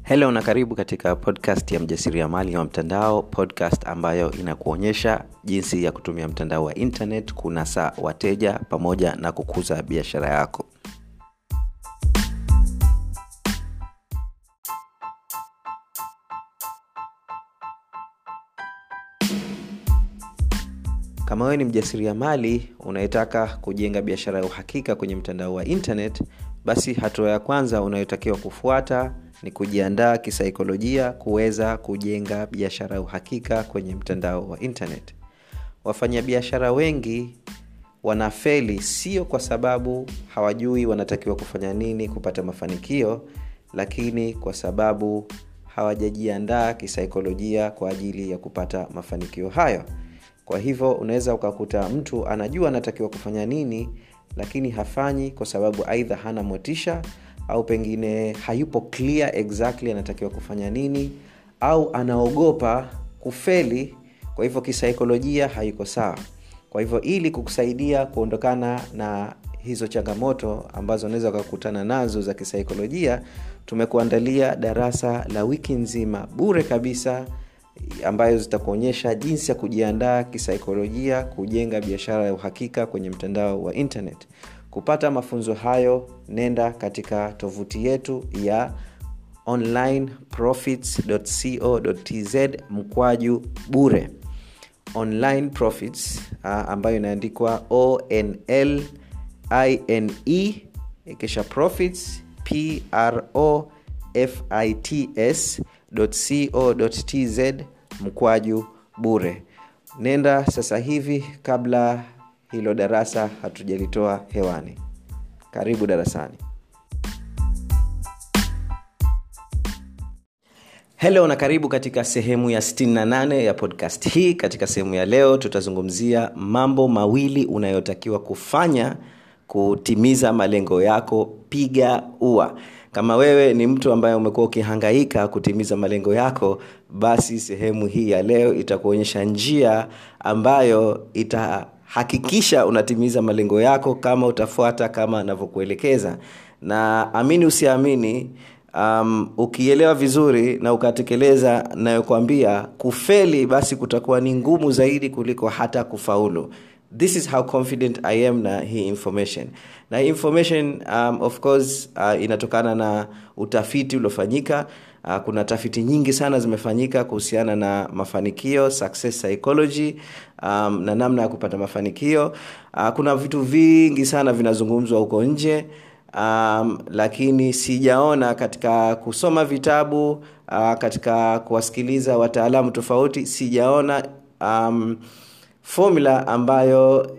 helo na karibu katika podcast ya mjasiriamali wa mtandao podcast ambayo inakuonyesha jinsi ya kutumia mtandao wa internet kunasa wateja pamoja na kukuza biashara yako kama wewe ni mjasiriamali unayetaka kujenga biashara ya uhakika kwenye mtandao wa internet basi hatua ya kwanza unayotakiwa kufuata ni kujiandaa kisaikolojia kuweza kujenga biashara ya uhakika kwenye mtandao wa internet wafanyabiashara wengi wanafeli sio kwa sababu hawajui wanatakiwa kufanya nini kupata mafanikio lakini kwa sababu hawajajiandaa kisaikolojia kwa ajili ya kupata mafanikio hayo kwa hivyo unaweza ukakuta mtu anajua anatakiwa kufanya nini lakini hafanyi kwa sababu aidha hana motisha au pengine hayupo clear exactly anatakiwa kufanya nini au anaogopa kufeli kwa hivyo kisaikolojia haiko sawa kwa hivyo ili kukusaidia kuondokana na hizo changamoto ambazo unaweza ukakutana nazo za kisaikolojia tumekuandalia darasa la wiki nzima bure kabisa ambayo zitakuonyesha jinsi ya kujiandaa kisaikolojia kujenga biashara ya uhakika kwenye mtandao wa internet kupata mafunzo hayo nenda katika tovuti yetu ya onlineprofits.co.tz mkwaju bure online profits uh, ambayo inaandikwa onl ine kisha profits pro fits co.tz mkwaju bure nenda sasa hivi kabla hilo darasa hatujalitoa hewani karibu darasani helo na karibu katika sehemu ya 68 ya podcast hii katika sehemu ya leo tutazungumzia mambo mawili unayotakiwa kufanya kutimiza malengo yako piga ua kama wewe ni mtu ambaye umekuwa ukihangaika kutimiza malengo yako basi sehemu hii ya leo itakuonyesha njia ambayo itahakikisha unatimiza malengo yako kama utafuata kama anavyokuelekeza na amini usiamini um, ukielewa vizuri na ukatekeleza nayokwambia kufeli basi kutakuwa ni ngumu zaidi kuliko hata kufaulu this is how confident i am na hii information na hii information um, of course uh, inatokana na utafiti uliofanyika uh, kuna tafiti nyingi sana zimefanyika kuhusiana na mafanikio success psychology um, na namna ya kupata mafanikio uh, kuna vitu vingi sana vinazungumzwa huko nje um, lakini sijaona katika kusoma vitabu uh, katika kuwasikiliza wataalamu tofauti sijaona um, formula ambayo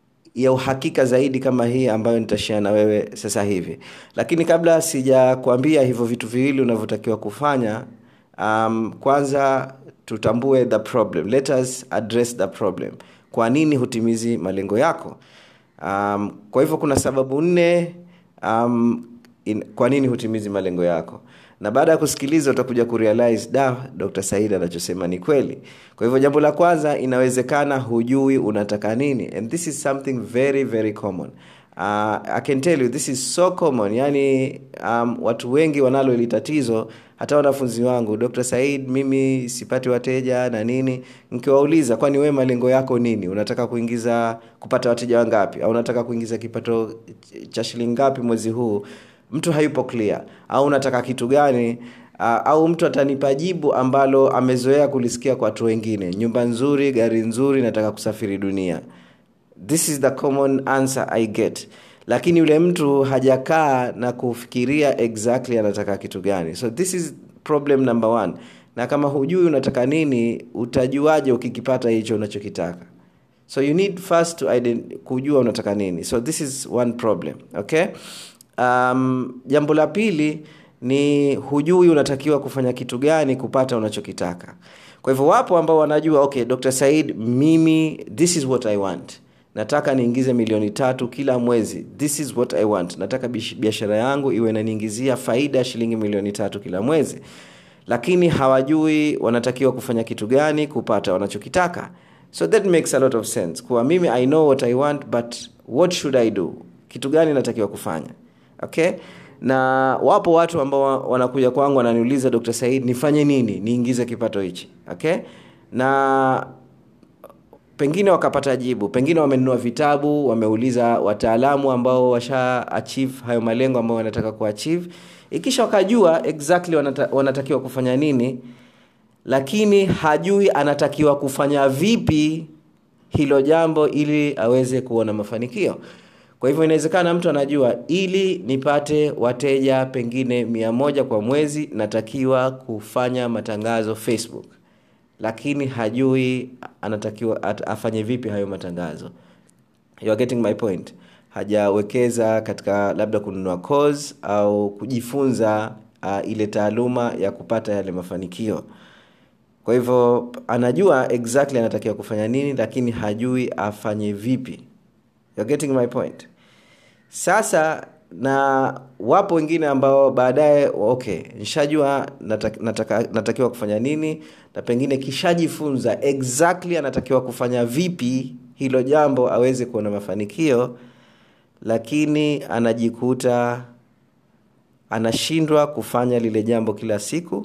ya uhakika zaidi kama hii ambayo nitashia na wewe sasa hivi lakini kabla sijakwambia hivyo vitu viwili unavyotakiwa kufanya um, kwanza tutambue the problem let us address the problem kwa nini hutimizi malengo yako um, kwa hivyo kuna sababu nne um, in, kwa nini hutimizi malengo yako na baada ya kusikiliza utakuja kurealize da dr said anachosema ni kweli kwa hivyo jambo la kwanza inawezekana hujui unataka nini and this is something very very common uh, i can tell you this is so common yani um, watu wengi wanalo ili tatizo hata wanafunzi wangu dr said mimi sipati wateja na nini nikiwauliza kwani wewe malengo yako nini unataka kuingiza kupata wateja wangapi au unataka kuingiza kipato cha shilingi ngapi mwezi huu mtu hayupo clear au unataka kitu gani uh, au mtu atanipa jibu ambalo amezoea kulisikia kwa watu wengine nyumba nzuri gari nzuri nataka kusafiri dunia this is the common answer i get lakini yule mtu hajakaa na kufikiria exactly anataka kitu gani so this is problem number one na kama hujui unataka nini utajuaje ukikipata hicho unachokitaka so you need first to ident- kujua unataka nini so this is one problem okay um, jambo la pili ni hujui unatakiwa kufanya kitu gani kupata unachokitaka kwa hivyo wapo ambao wanajua okay dr said mimi this is what i want nataka niingize milioni tatu kila mwezi this is what i want nataka biashara yangu iwe inaniingizia faida ya shilingi milioni tatu kila mwezi lakini hawajui wanatakiwa kufanya kitu gani kupata wanachokitaka so that makes a lot of sense kuwa mimi i know what i want but what should i do kitu gani natakiwa kufanya okay na wapo watu ambao wanakuja kwangu wananiuliza dr said nifanye nini niingize kipato hichi okay na pengine wakapata jibu pengine wamenunua vitabu wameuliza wataalamu ambao washa achieve hayo malengo ambayo wanataka kuachieve ikisha wakajua exactly wanata, wanatakiwa kufanya nini lakini hajui anatakiwa kufanya vipi hilo jambo ili aweze kuona mafanikio kwa hivyo inawezekana mtu anajua ili nipate wateja pengine mia moja kwa mwezi natakiwa kufanya matangazo facebook lakini hajui anatakiwa at, afanye vipi hayo matangazo you are getting my point hajawekeza katika labda kununua course au kujifunza uh, ile taaluma ya kupata yale mafanikio kwa hivyo anajua exactly anatakiwa kufanya nini lakini hajui afanye vipi You're getting my point sasa na wapo wengine ambao baadaye okay nishajua nataka, nataka, natakiwa kufanya nini na pengine kishajifunza exactly anatakiwa kufanya vipi hilo jambo aweze kuona mafanikio lakini anajikuta anashindwa kufanya lile jambo kila siku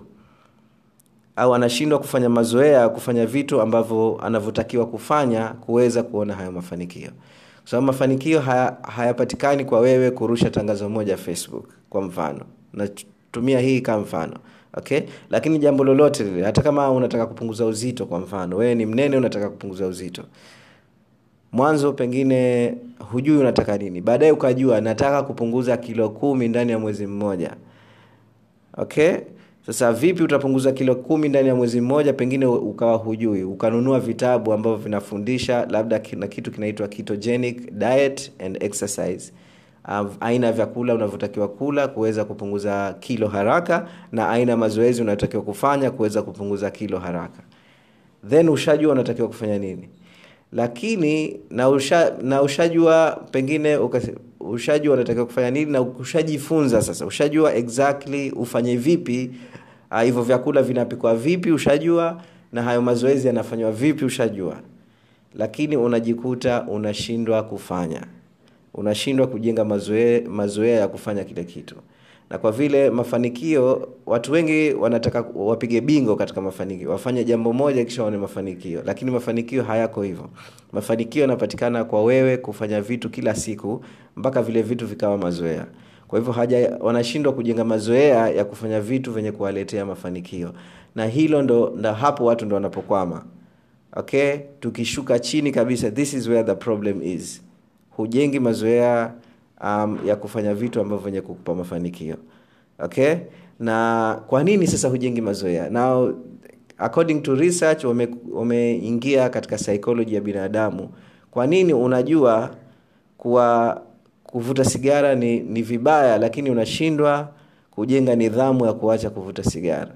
au anashindwa kufanya mazoea ya kufanya vitu ambavyo anavyotakiwa kufanya kuweza kuona hayo mafanikio kwa sababu mafanikio haya, hayapatikani kwa wewe kurusha tangazo moja facebook kwa mfano natumia hii kama mfano okay lakini jambo lolote lile hata kama unataka kupunguza uzito kwa mfano wewe ni mnene unataka kupunguza uzito mwanzo pengine hujui unataka nini baadaye ukajua nataka kupunguza kilo kumi ndani ya mwezi mmoja okay sasa vipi utapunguza kilo kumi ndani ya mwezi mmoja pengine ukawa hujui ukanunua vitabu ambavyo vinafundisha labda na kitu kinaitwa ketogenic diet and exercise uh, aina ya vyakula unavyotakiwa kula kuweza kupunguza kilo haraka na aina ya mazoezi unayotakiwa kufanya kuweza kupunguza kilo haraka then ushajua unatakiwa kufanya nini lakini na, usha, na ushajua pengine ukase, ushajua unatakiwa kufanya nini na ushajifunza sasa ushajua exactly ufanye vipi hivyo uh, vyakula vinapikwa vipi ushajua na hayo mazoezi yanafanywa vipi ushajua lakini unajikuta unashindwa kufanya unashindwa kujenga mazoea mazoea ya kufanya kile kitu na kwa vile mafanikio watu wengi wanataka wapige bingo katika mafanikio wafanye jambo moja kisha waone mafanikio lakini mafanikio hayako hivyo mafanikio yanapatikana kwa wewe kufanya vitu kila siku mpaka vile vitu vikawa mazoea kwa hivyo haja wanashindwa kujenga mazoea ya kufanya vitu vyenye kuwaletea mafanikio na hilo ndo, ndo hapo watu ndo wanapokwama okay tukishuka chini kabisa this is where the problem is hujengi mazoea um, ya kufanya vitu ambavyo vyenye kukupa mafanikio okay na kwa nini sasa hujengi mazoea now according to research wameingia wame katika psychology ya binadamu kwa nini unajua kuwa kuvuta sigara ni, ni vibaya lakini unashindwa kujenga nidhamu ya kuacha kuvuta sigara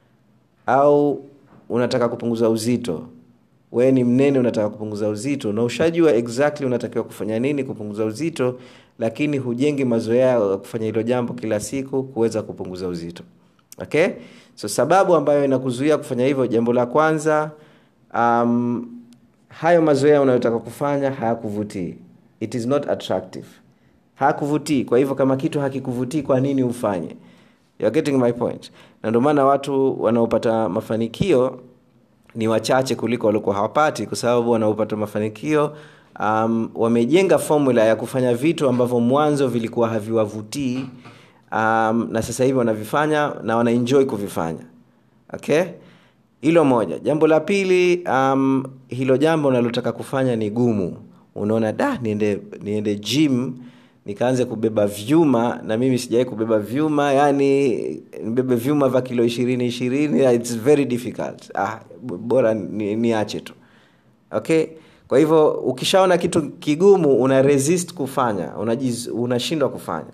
au unataka kupunguza uzito wewe ni mnene unataka kupunguza uzito na ushajua exactly unatakiwa kufanya nini kupunguza uzito lakini hujengi mazoea ya kufanya hilo jambo kila siku kuweza kupunguza uzito okay so sababu ambayo inakuzuia kufanya hivyo jambo la kwanza um, hayo mazoea unayotaka kufanya hayakuvutii it is not attractive hakuvutii kwa hivyo kama kitu hakikuvutii kwa nini ufanye You're getting my point na ndio maana watu wanaopata mafanikio ni wachache kuliko waliokuwa hawapati kwa sababu wanaopata mafanikio um, wamejenga formula ya kufanya vitu ambavyo mwanzo vilikuwa haviwavutii um, na sasa hivi wanavifanya na wanaenjoy kuvifanya okay hilo moja jambo la pili um, hilo jambo unalotaka kufanya ni gumu unaona da niende niende gym nikaanze kubeba vyuma na mimi sijawai kubeba vyuma yani nibebe vyuma vya kilo ishirini ishirini its very difficult ah, bora niache ni tu okay kwa hivyo ukishaona kitu kigumu una resist kufanya unashindwa kufanya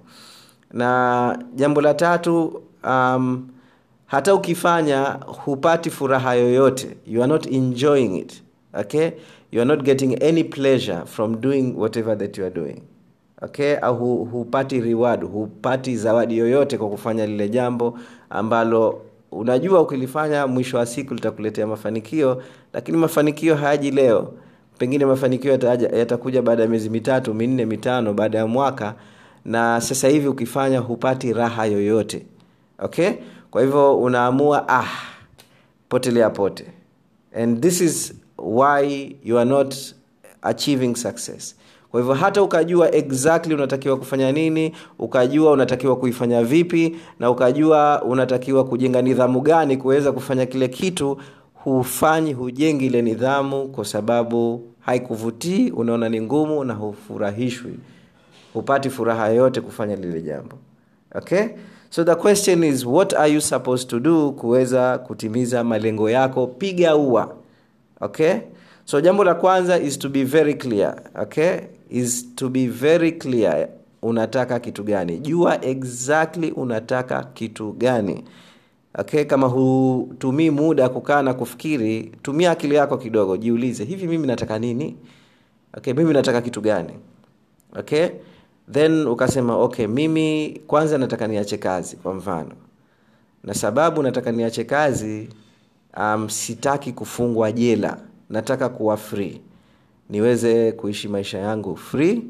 na jambo la tatu um, hata ukifanya hupati furaha yoyote you are not enjoying it okay you are not getting any pleasure from doing whatever that you are doing okay au hu, hupati reward hupati zawadi yoyote kwa kufanya lile jambo ambalo unajua ukilifanya mwisho wa siku litakuletea mafanikio lakini mafanikio hayaji leo pengine mafanikio yatakuja yata baada ya miezi mitatu minne mitano baada ya mwaka na sasa hivi ukifanya hupati raha yoyote okay kwa hivyo unaamua ah potelea pote and this is why you are not achieving success kwa hivyo hata ukajua exactly unatakiwa kufanya nini ukajua unatakiwa kuifanya vipi na ukajua unatakiwa kujenga nidhamu gani kuweza kufanya kile kitu hufanyi hujengi ile nidhamu kwa sababu haikuvutii unaona ni ngumu na hufurahishwi hupati furaha yoyote kufanya lile jambo okay so the question is what are you supposed to do kuweza kutimiza malengo yako piga ua okay so jambo la kwanza is to be very clear okay is to be very clear unataka kitu gani jua exactly unataka kitu gani okay kama hutumii muda kukaa na kufikiri tumia akili yako kidogo jiulize hivi mimi nataka nini okay mimi nataka kitu gani okay then ukasema okay mimi kwanza nataka niache kazi kwa mfano na sababu nataka niache kazi um, sitaki kufungwa jela nataka kuwa free niweze kuishi maisha yangu free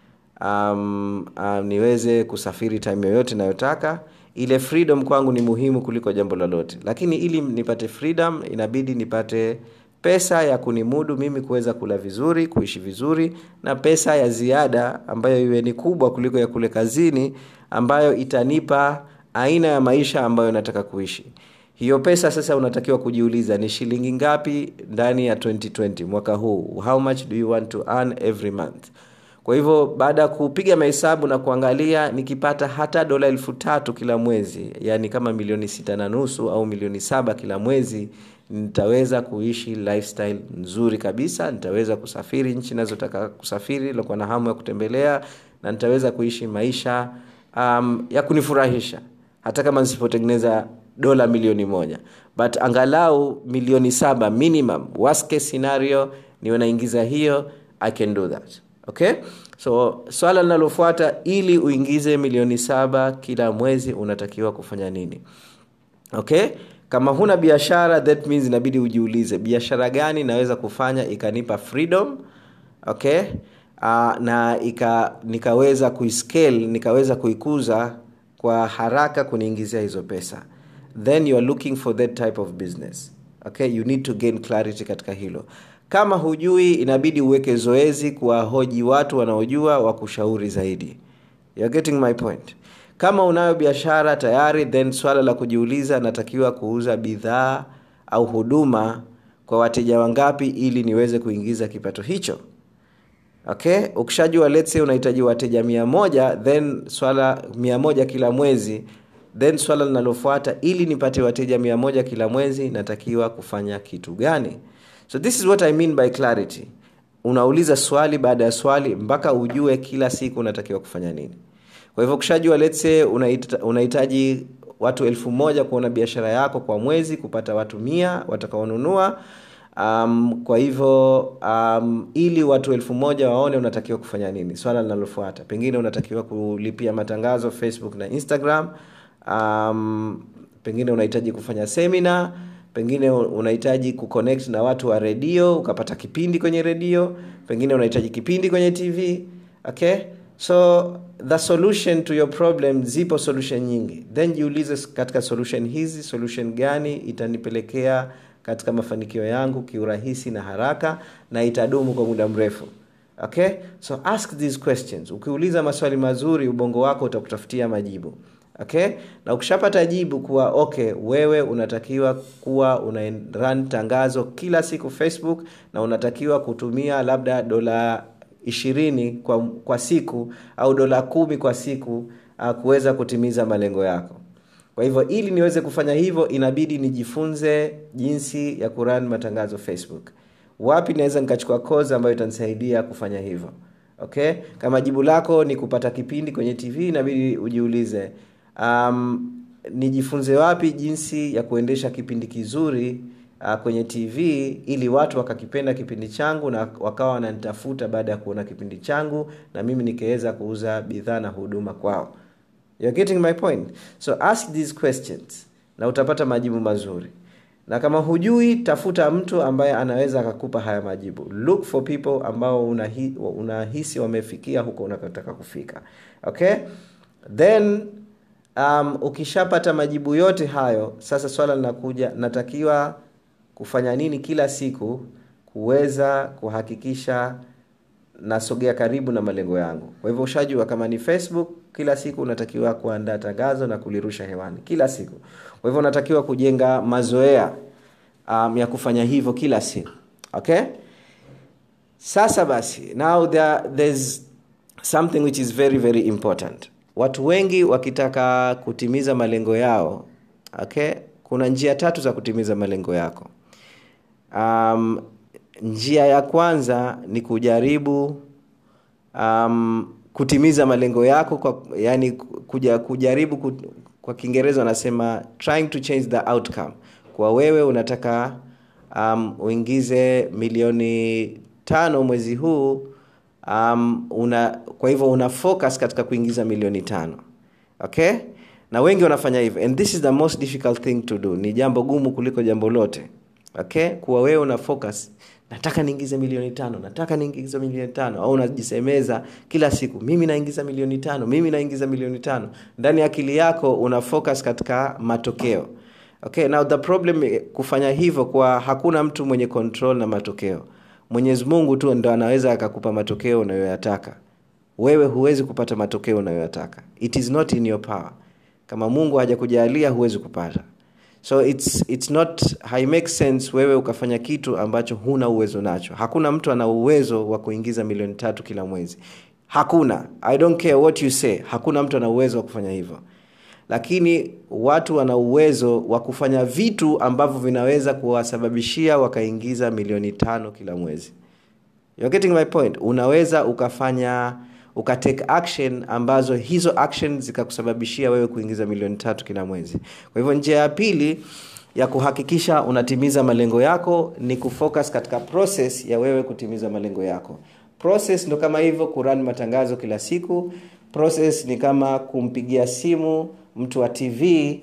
um, um, niweze kusafiri time yoyote nayotaka ile freedom kwangu ni muhimu kuliko jambo lolote lakini ili nipate freedom inabidi nipate pesa ya kunimudu mimi kuweza kula vizuri kuishi vizuri na pesa ya ziada ambayo iwe ni kubwa kuliko ya kule kazini ambayo itanipa aina ya maisha ambayo nataka kuishi hiyo pesa sasa unatakiwa kujiuliza ni shilingi ngapi ndani ya 2020 mwaka huu how much do you want to earn every month kwa hivyo baada ya kupiga mahesabu na kuangalia nikipata hata dola elfu tatu kila mwezi yani kama milioni sita na nusu au milioni saba kila mwezi nitaweza kuishi lifestyle nzuri kabisa nitaweza kusafiri nchi nazotaka kusafiri lokuwa na hamu ya kutembelea na nitaweza kuishi maisha um, ya kunifurahisha hata kama nisipotengeneza dola milioni moja but angalau milioni saba minimum worst case scenario niwe naingiza hiyo i can do that okay so swala linalofuata ili uingize milioni saba kila mwezi unatakiwa kufanya nini okay kama huna biashara that means inabidi ujiulize biashara gani naweza kufanya ikanipa freedom okay uh, na ika, nikaweza kuiscale nikaweza kuikuza kwa haraka kuniingizia hizo pesa then you are looking for that type of business okay you need to gain clarity katika hilo kama hujui inabidi uweke zoezi kuwahoji watu wanaojua wa kushauri zaidi You're getting my point kama unayo biashara tayari then swala la kujiuliza natakiwa kuuza bidhaa au huduma kwa wateja wangapi ili niweze kuingiza kipato hicho okay ukishajua let's say unahitaji wateja mia moja then swala mia moja kila mwezi then swala linalofuata ili nipate wateja mia moja kila mwezi natakiwa kufanya kitu gani so this is what i mean by clarity unauliza swali baada ya swali mpaka ujue kila siku unatakiwa kufanya nini kwa hivyo ukishajua let's say unahitaji watu elfu moja kuona biashara yako kwa mwezi kupata watu mia watakaonunua um, kwa hivyo um, ili watu elfu moja waone unatakiwa kufanya nini swala linalofuata pengine unatakiwa kulipia matangazo facebook na instagram um, pengine unahitaji kufanya semina pengine unahitaji kuconnect na watu wa redio ukapata kipindi kwenye redio pengine unahitaji kipindi kwenye tv okay so the solution to your problem zipo solution nyingi then jiulize katika solution hizi solution gani itanipelekea katika mafanikio yangu kiurahisi na haraka na itadumu kwa muda mrefu okay so ask these questions ukiuliza maswali mazuri ubongo wako utakutafutia majibu okay na ukishapata jibu kuwa okay wewe unatakiwa kuwa una run tangazo kila siku facebook na unatakiwa kutumia labda dola ishirini kwa, kwa siku au dola kumi kwa siku uh, kuweza kutimiza malengo yako kwa hivyo ili niweze kufanya hivyo inabidi nijifunze jinsi ya kuran matangazo facebook wapi naweza nikachukua kozi ambayo itanisaidia kufanya hivyo okay kama jibu lako ni kupata kipindi kwenye tv inabidi ujiulize um, nijifunze wapi jinsi ya kuendesha kipindi kizuri uh, kwenye tv ili watu wakakipenda kipindi changu na wakawa wananitafuta baada ya kuona kipindi changu na mimi nikiweza kuuza bidhaa na huduma kwao You're getting my point so ask these questions na utapata majibu mazuri na kama hujui tafuta mtu ambaye anaweza akakupa haya majibu look for people ambao unahisi una wamefikia huko unakotaka kufika okay then um, ukishapata majibu yote hayo sasa swala linakuja natakiwa kufanya nini kila siku kuweza kuhakikisha nasogea karibu na malengo yangu kwa hivyo ushajua kama ni facebook kila siku unatakiwa kuandaa tangazo na kulirusha hewani kila siku kwa hivyo unatakiwa kujenga mazoea um, ya kufanya hivyo kila siku okay sasa basi now there, there's something which is very very important watu wengi wakitaka kutimiza malengo yao okay kuna njia tatu za kutimiza malengo yako um, njia ya kwanza ni kujaribu um, kutimiza malengo yako kwa, yani kuja, kujaribu ku, kwa kiingereza wanasema trying to change the outcome kwa wewe unataka um, uingize milioni tano mwezi huu um, una kwa hivyo una focus katika kuingiza milioni tano okay na wengi wanafanya hivyo and this is the most difficult thing to do ni jambo gumu kuliko jambo lote okay kuwa wewe una focus nataka niingize milioni tano nataka niingize milioni tano au unajisemeza kila siku mimi naingiza milioni tano mimi naingiza milioni tano ndani ya akili yako una focus katika matokeo okay now the problem kufanya hivyo kwa hakuna mtu mwenye control na matokeo mwenyezi mungu tu ndo anaweza akakupa matokeo unayoyataka wewe huwezi kupata matokeo unayoyataka it is not in your power kama mungu hajakujalia huwezi kupata so it's, it's not haimake sense wewe ukafanya kitu ambacho huna uwezo nacho hakuna mtu ana uwezo wa kuingiza milioni tatu kila mwezi hakuna i don't care what you say hakuna mtu ana uwezo wa kufanya hivyo lakini watu wana uwezo wa kufanya vitu ambavyo vinaweza kuwasababishia wakaingiza milioni tano kila mwezi You're getting my point unaweza ukafanya ukatake action ambazo hizo action zikakusababishia wewe kuingiza milioni tatu kila mwezi kwa hivyo njia ya pili ya kuhakikisha unatimiza malengo yako ni kufocus katika process ya wewe kutimiza malengo yako process ndo kama hivyo kurani matangazo kila siku process ni kama kumpigia simu mtu wa tv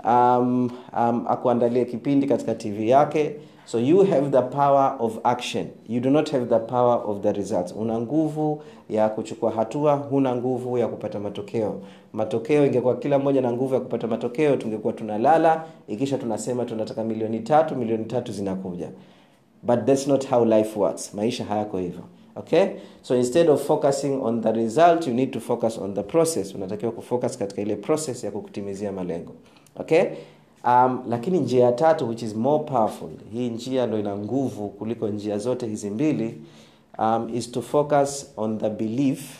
um, um, akuandalie kipindi katika tv yake so you have the power of action you do not have the power of the results una nguvu ya kuchukua hatua huna nguvu ya kupata matokeo matokeo ingekuwa kila mmoja na nguvu ya kupata matokeo tungekuwa tunalala ikisha tunasema tunataka milioni tatu milioni tatu zinakuja but that's not how life works maisha hayako hivyo okay so instead of focusing on the result you need to focus on the process unatakiwa kufocus katika ile process ya kukutimizia malengo okay um, lakini njia ya tatu which is more powerful hii njia ndo ina nguvu kuliko njia zote hizi mbili um, is to focus on the belief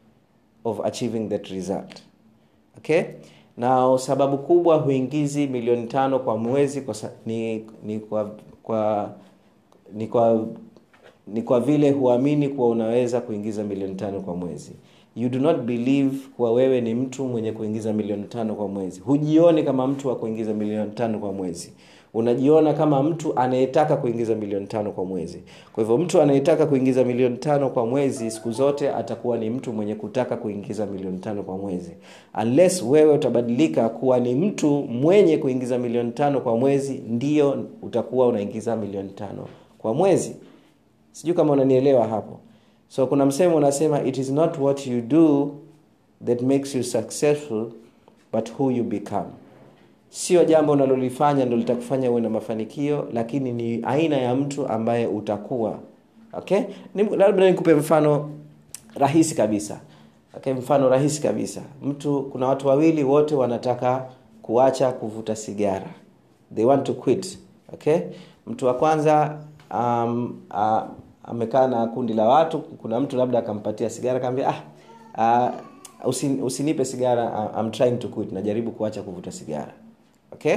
of achieving that result okay na sababu kubwa huingizi milioni tano kwa mwezi kwa, ni, ni kwa, kwa ni kwa ni kwa vile huamini kuwa unaweza kuingiza milioni tano kwa mwezi you do not believe kuwa wewe ni mtu mwenye kuingiza milioni tano kwa mwezi hujioni kama mtu wa kuingiza milioni tano kwa mwezi unajiona kama mtu anayetaka kuingiza milioni tano kwa mwezi kwa hivyo mtu anayetaka kuingiza milioni tano kwa mwezi siku zote atakuwa ni mtu mwenye kutaka kuingiza milioni tano kwa mwezi unless wewe utabadilika kuwa ni mtu mwenye kuingiza milioni tano kwa mwezi ndio utakuwa unaingiza milioni tano kwa mwezi sijui kama unanielewa hapo so kuna msemo unasema it is not what you do that makes you successful but who you become sio jambo unalolifanya ndo litakufanya uwe na mafanikio lakini ni aina ya mtu ambaye utakuwa okay labda nikupe mfano rahisi kabisa okay mfano rahisi kabisa mtu kuna watu wawili wote wanataka kuacha kuvuta sigara they want to quit okay mtu wa kwanza um, uh, amekaa na kundi la watu kuna mtu labda akampatia sigara akaambia ah, uh, usin, usinipe sigara I'm trying to quit najaribu kuacha kuvuta sigara okay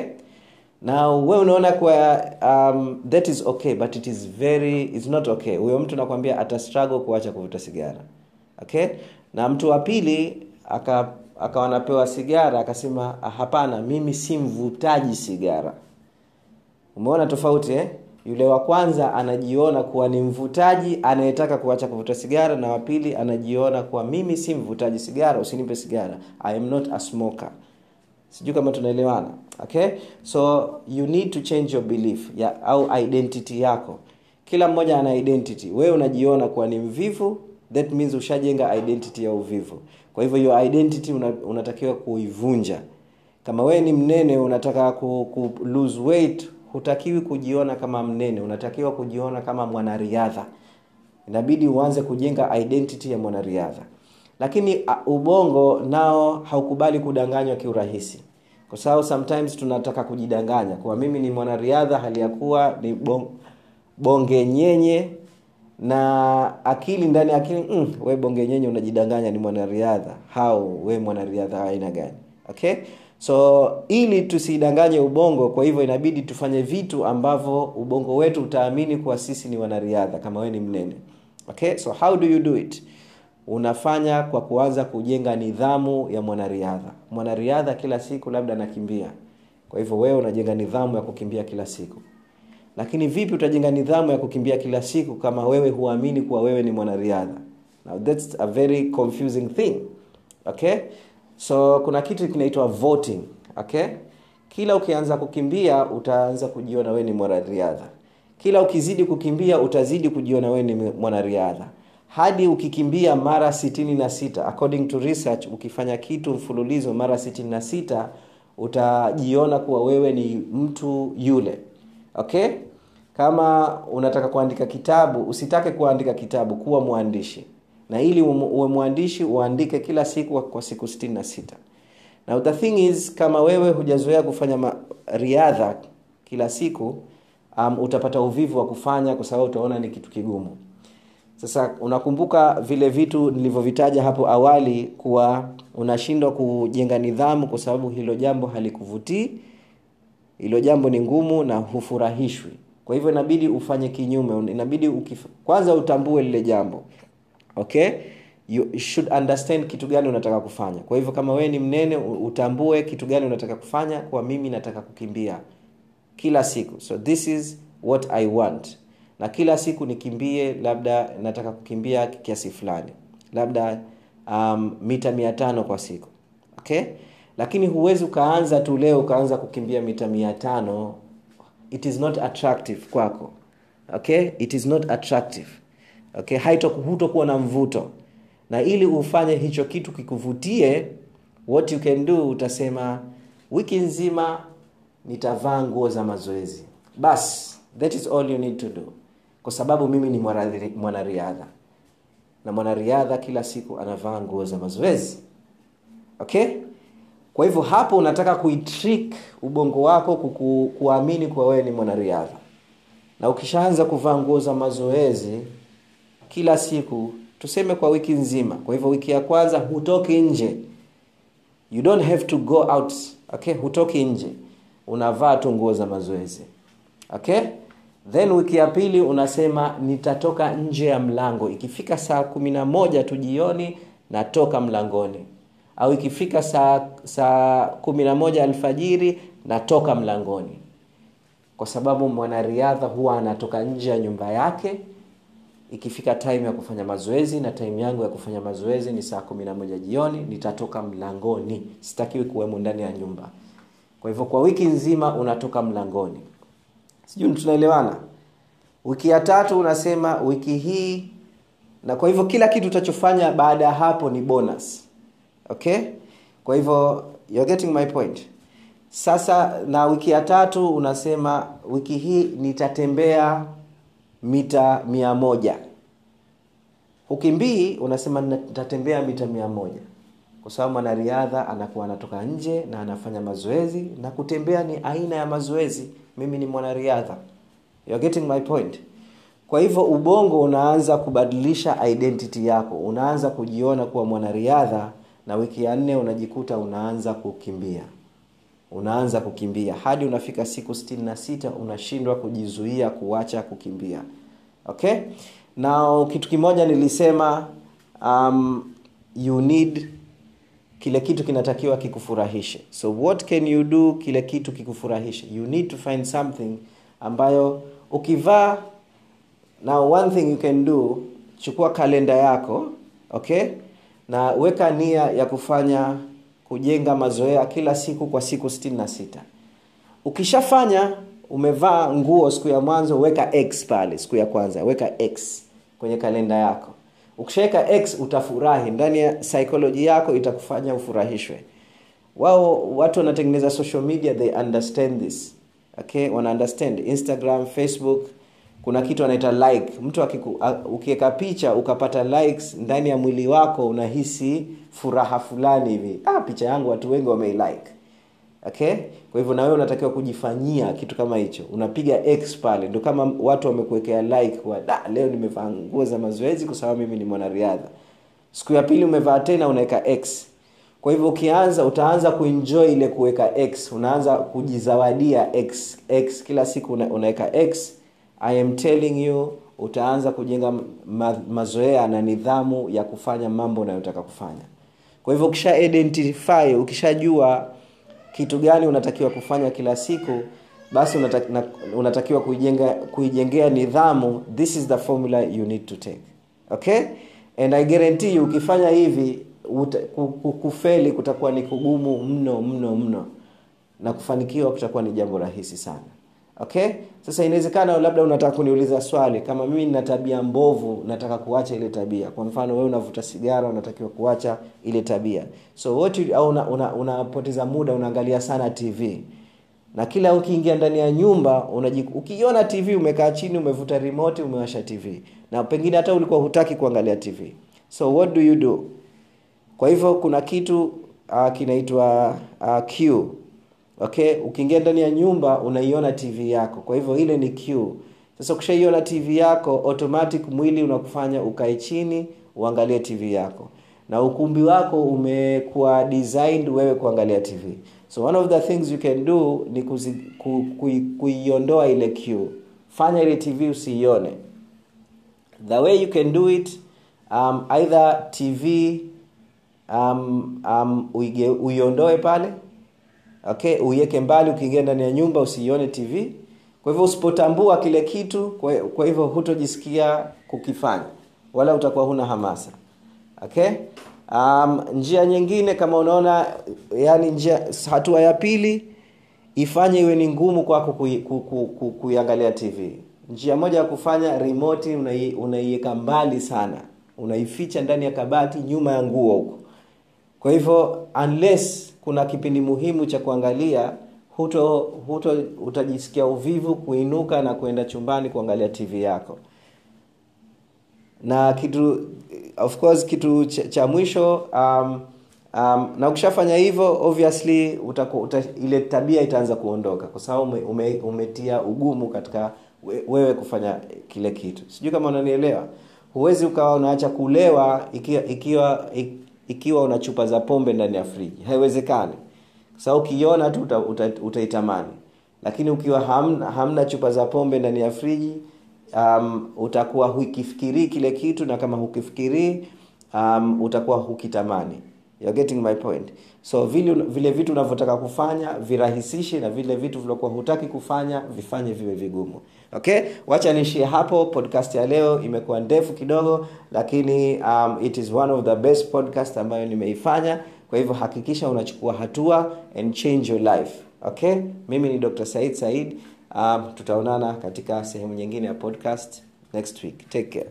now we unaona kwa um, that is okay but it is very it's not okay huyo mtu nakwambia ata struggle kuacha kuvuta sigara okay na mtu wa pili aka akawa anapewa sigara akasema hapana mimi si mvutaji sigara umeona tofauti eh? yule wa kwanza anajiona kuwa ni mvutaji anayetaka kuacha kuvuta sigara na wapili anajiona kuwa mimi si mvutaji sigara usinipe sigara i am not a smoker sijui kama tunaelewana okay so you need to change your belief ya, au identity yako kila mmoja ana identity wewe unajiona kuwa ni mvivu that means ushajenga identity ya uvivu kwa hivyo hiyo identity una, unatakiwa kuivunja kama wewe ni mnene unataka ku, ku lose weight hutakiwi kujiona kama mnene unatakiwa kujiona kama mwanariadha inabidi uanze kujenga identity ya mwanariadha lakini uh, ubongo nao haukubali kudanganywa kiurahisi kwa sababu sometimes tunataka kujidanganya kuwa mimi ni mwanariadha hali ya kuwa ni bon, bonge nyenye na akili ndani ya akili mm, we bonge nyenye unajidanganya ni mwanariadha hau we mwanariadha aina gani okay so ili tusidanganye ubongo kwa hivyo inabidi tufanye vitu ambavyo ubongo wetu utaamini kuwa sisi ni wanariadha kama we ni mnene okay so how do you do it unafanya kwa kuanza kujenga nidhamu ya mwanariadha mwanariadha kila siku labda anakimbia kwa hivyo wewe unajenga nidhamu ya kukimbia kila siku lakini vipi utajenga nidhamu ya kukimbia kila siku kama wewe huamini kuwa wewe ni mwanariadha now that's a very confusing thing okay so kuna kitu kinaitwa voting okay kila ukianza kukimbia utaanza kujiona wewe ni mwanariadha kila ukizidi kukimbia utazidi kujiona wewe ni mwanariadha hadi ukikimbia mara 66 according to research ukifanya kitu mfululizo mara 66 utajiona kuwa wewe ni mtu yule okay kama unataka kuandika kitabu usitake kuandika kitabu kuwa mwandishi na ili uwe mwandishi uandike kila siku kwa siku 66 now the thing is kama wewe hujazoea kufanya riadha kila siku um, utapata uvivu wa kufanya kwa sababu utaona ni kitu kigumu sasa unakumbuka vile vitu nilivyovitaja hapo awali kuwa unashindwa kujenga nidhamu kwa sababu hilo jambo halikuvutii hilo jambo ni ngumu na hufurahishwi kwa hivyo inabidi ufanye kinyume inabidi ukif... kwanza utambue lile jambo okay you should understand kitu gani unataka kufanya kwa hivyo kama wewe ni mnene utambue kitu gani unataka kufanya kwa mimi nataka kukimbia kila siku so this is what i want na kila siku nikimbie labda nataka kukimbia kiasi fulani labda um, mita mia tano kwa siku okay lakini huwezi ukaanza tu leo ukaanza kukimbia mita mia tano it is not attractive kwako okay it is not attractive okay hutokuwa na mvuto na ili ufanye hicho kitu kikuvutie what you can do utasema wiki nzima nitavaa nguo za mazoezi bas that is all you need to do kwa sababu mimi ni mwanariadha na mwanariadha kila siku anavaa nguo za mazoezi okay kwa hivyo hapo unataka kuitrik ubongo wako kuku, kuamini kuwa wewe ni mwanariadha na ukishaanza kuvaa nguo za mazoezi kila siku tuseme kwa wiki nzima kwa hivyo wiki ya kwanza hutoki nje you don't have to go out okay hutoki nje unavaa tu nguo za mazoezi okay then wiki ya pili unasema nitatoka nje ya mlango ikifika saa kumi na moja tu jioni natoka mlangoni au ikifika saa saa kumi na moja alfajiri natoka mlangoni kwa sababu mwanariadha huwa anatoka nje ya nyumba yake ikifika time ya kufanya mazoezi na time yangu ya kufanya mazoezi ni saa kumi na moja jioni nitatoka mlangoni sitakiwi kuwemo ndani ya nyumba kwa hivyo kwa wiki nzima unatoka mlangoni sijui tunaelewana wiki ya tatu unasema wiki hii na kwa hivyo kila kitu utachofanya baada ya hapo ni bonus okay kwa hivyo you're getting my point sasa na wiki ya tatu unasema wiki hii nitatembea mita mia moja ukimbii unasema nitatembea mita mia moja kwa sababu mwanariadha anakuwa anatoka nje na anafanya mazoezi na kutembea ni aina ya mazoezi mimi ni mwanariadha You're getting my point kwa hivyo ubongo unaanza kubadilisha identity yako unaanza kujiona kuwa mwanariadha na wiki ya nne unajikuta unaanza kukimbia unaanza kukimbia hadi unafika siku 66 unashindwa kujizuia kuacha kukimbia okay na kitu kimoja nilisema um, you need kile kitu kinatakiwa kikufurahishe so what can you do kile kitu kikufurahishe you need to find something ambayo ukivaa now one thing you can do chukua kalenda yako okay na weka nia ya kufanya kujenga mazoea kila siku kwa siku 66 ukishafanya umevaa nguo siku ya mwanzo weka x pale siku ya kwanza weka x kwenye kalenda yako ukishaweka x utafurahi ndani ya psychology yako itakufanya ufurahishwe wao watu wanatengeneza social media they understand this okay wana understand instagram facebook kuna kitu anaita like mtu ukiweka picha ukapata likes ndani ya mwili wako unahisi furaha fulani hivi ah, picha yangu watu wengi wameilike okay kwa hivyo nawewe unatakiwa kujifanyia kitu kama hicho unapiga x pale ndo kama watu wamekuwekea like wa, da, leo nimevaa nguo za mazoezi kwa sababu mimi ni mwanariadha siku ya pili umevaa tena unaweka x kwa hivyo ukianza utaanza kuenjoy ile kuweka x unaanza kujizawadia x x kila siku una, unaweka x i am telling you utaanza kujenga ma, mazoea na nidhamu ya kufanya mambo unayotaka kufanya kwa hivyo ukisha identify ukishajua kitu gani unatakiwa kufanya kila siku basi unatakiwa, unatakiwa kuijenga kuijengea nidhamu this is the formula you need to take okay and i guarantee you ukifanya hivi uta, kufeli kutakuwa ni kugumu mno mno mno na kufanikiwa kutakuwa ni jambo rahisi sana okay sasa inawezekana labda unataka kuniuliza swali kama mimi nina tabia mbovu nataka kuacha ile tabia kwa mfano wewe unavuta sigara unatakiwa kuacha ile tabia so what you, au unapoteza una, una muda unaangalia sana tv na kila ukiingia ndani ya nyumba unajik, ukiona tv umekaa chini umevuta remote umewasha tv na pengine hata ulikuwa hutaki kuangalia tv so what do you do kwa hivyo kuna kitu uh, kinaitwa uh, q okay ukiingia ndani ya nyumba unaiona tv yako kwa hivyo ile ni q sasa ukishaiona tv yako automatic mwili unakufanya ukae chini uangalie tv yako na ukumbi wako umekuwa designed wewe kuangalia tv so one of the things you can do ni kuzi, ku, ku, kuiondoa ile q fanya ile tv usiione the way you can do it um, either tv um, um, uige, uiondoe pale okay uiweke mbali ukiingia ndani ya nyumba usiione tv kwa hivyo usipotambua kile kitu kwa, kwa hivyo hutojisikia kukifanya wala utakuwa huna hamasa okay um, njia nyingine kama unaona yani njia hatua ya pili ifanye iwe ni ngumu kwako kuiangalia ku, ku, ku, ku, tv njia moja ya kufanya remote unaiweka mbali sana unaificha ndani ya kabati nyuma ya nguo huko kwa hivyo unless kuna kipindi muhimu cha kuangalia huto, huto utajisikia uvivu kuinuka na kwenda chumbani kuangalia tv yako na kitu of course kitu cha, cha mwisho um, um, na ukishafanya hivyo obviously utaku, uta, ile tabia itaanza kuondoka kwa sababu ume, ume, umetia ugumu katika we, wewe kufanya kile kitu sijui kama unanielewa huwezi ukawa unaacha kulewa ikiwa ikiwa ikiwa una chupa za pombe ndani ya friji haiwezekani kwa sababu ukiona tu uta, uta, utaitamani lakini ukiwa hamna, hamna chupa za pombe ndani ya friji um, utakuwa hukifikirii kile kitu na kama hukifikirii um, utakuwa hukitamani You're getting my point so vile, vile vitu unavyotaka kufanya virahisishe na vile vitu vilivyokuwa hutaki kufanya vifanye viwe vigumu okay wacha niishie hapo podcast ya leo imekuwa ndefu kidogo lakini um, it is one of the best podcast ambayo nimeifanya kwa hivyo hakikisha unachukua hatua and change your life okay mimi ni dr said said um, tutaonana katika sehemu nyingine ya podcast next week take care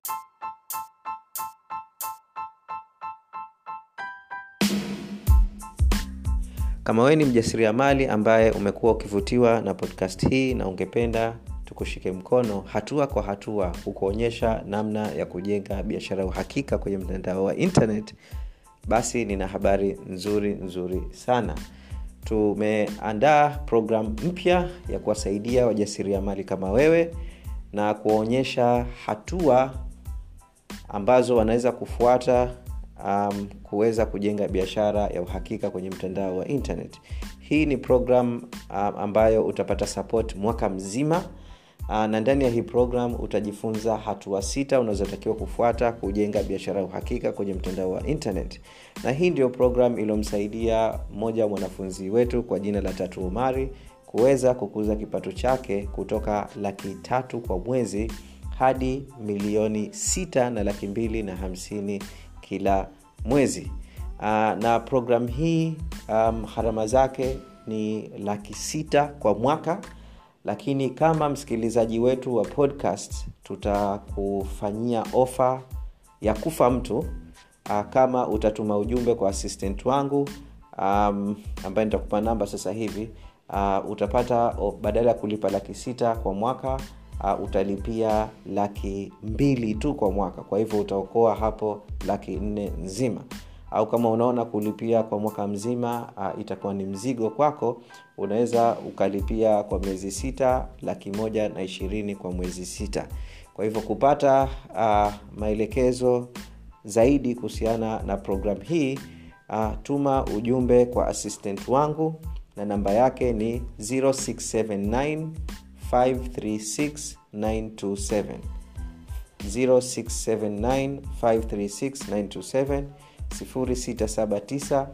kama wewe ni mjasiriamali ambaye umekuwa ukivutiwa na podcast hii na ungependa tukushike mkono hatua kwa hatua kukuonyesha namna ya kujenga biashara ya uhakika kwenye mtandao wa internet basi nina habari nzuri nzuri sana tumeandaa programu mpya ya kuwasaidia wajasiriamali kama wewe na kuwaonyesha hatua ambazo wanaweza kufuata um, kuweza kujenga biashara ya uhakika kwenye mtandao wa internet hii ni program um, ambayo utapata support mwaka mzima uh, na ndani ya hii program utajifunza hatua sita unazotakiwa kufuata kujenga biashara ya uhakika kwenye mtandao wa internet na hii ndio program iliyomsaidia mmoja wa mwanafunzi wetu kwa jina la tatu umari kuweza kukuza kipato chake kutoka laki tatu kwa mwezi hadi milioni sita na laki mbili na hamsini kila mwezi na program hii um, harama zake ni laki sita kwa mwaka lakini kama msikilizaji wetu wa podcast tutakufanyia ofa ya kufa mtu uh, kama utatuma ujumbe kwa assistant wangu um, ambaye nitakupa namba sasa hivi uh, utapata oh, badala ya kulipa laki sita kwa mwaka uh, utalipia laki mbili tu kwa mwaka kwa hivyo utaokoa hapo laki nne nzima au kama unaona kulipia kwa mwaka mzima uh, itakuwa ni mzigo kwako unaweza ukalipia kwa miezi sita laki moja na ishirini kwa mwezi sita kwa hivyo kupata uh, maelekezo zaidi kuhusiana na program hii uh, tuma ujumbe kwa assistant wangu na namba yake ni 0679 536 927 0679 536 927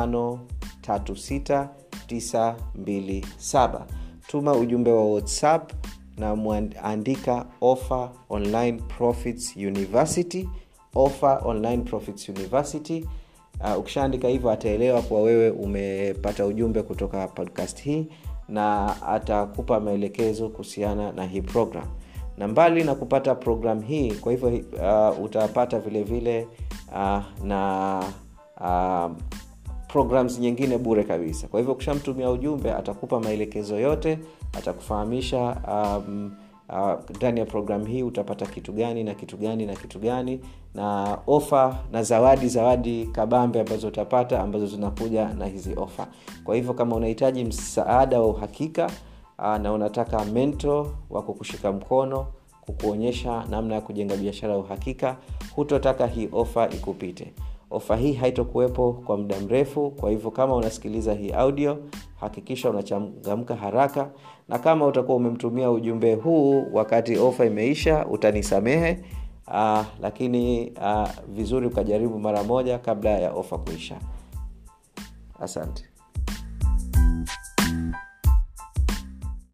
0679536927 tuma ujumbe wa whatsapp na mwandika offer online profits university offer online profits university uh, ukishaandika hivyo ataelewa kuwa wewe umepata ujumbe kutoka podcast hii na atakupa maelekezo kuhusiana na hii program na mbali na kupata program hii kwa hivyo uh, utapata vile vile uh, na uh, programs nyingine bure kabisa kwa hivyo ukishamtumia ujumbe atakupa maelekezo yote atakufahamisha um, ndani uh, ya programu hii utapata kitu gani na kitu gani na kitu gani na ofa na zawadi zawadi kabambe ambazo utapata ambazo zinakuja na hizi ofa kwa hivyo kama unahitaji msaada wa uhakika uh, na unataka mento wa kukushika mkono kukuonyesha namna ya kujenga biashara ya uhakika hutotaka hii ofa ikupite ofa hii haitokuwepo kwa muda mrefu kwa hivyo kama unasikiliza hii audio hakikisha unachangamka haraka na kama utakuwa umemtumia ujumbe huu wakati ofa imeisha utanisamehe uh, lakini uh, vizuri ukajaribu mara moja kabla ya ofa kuisha asante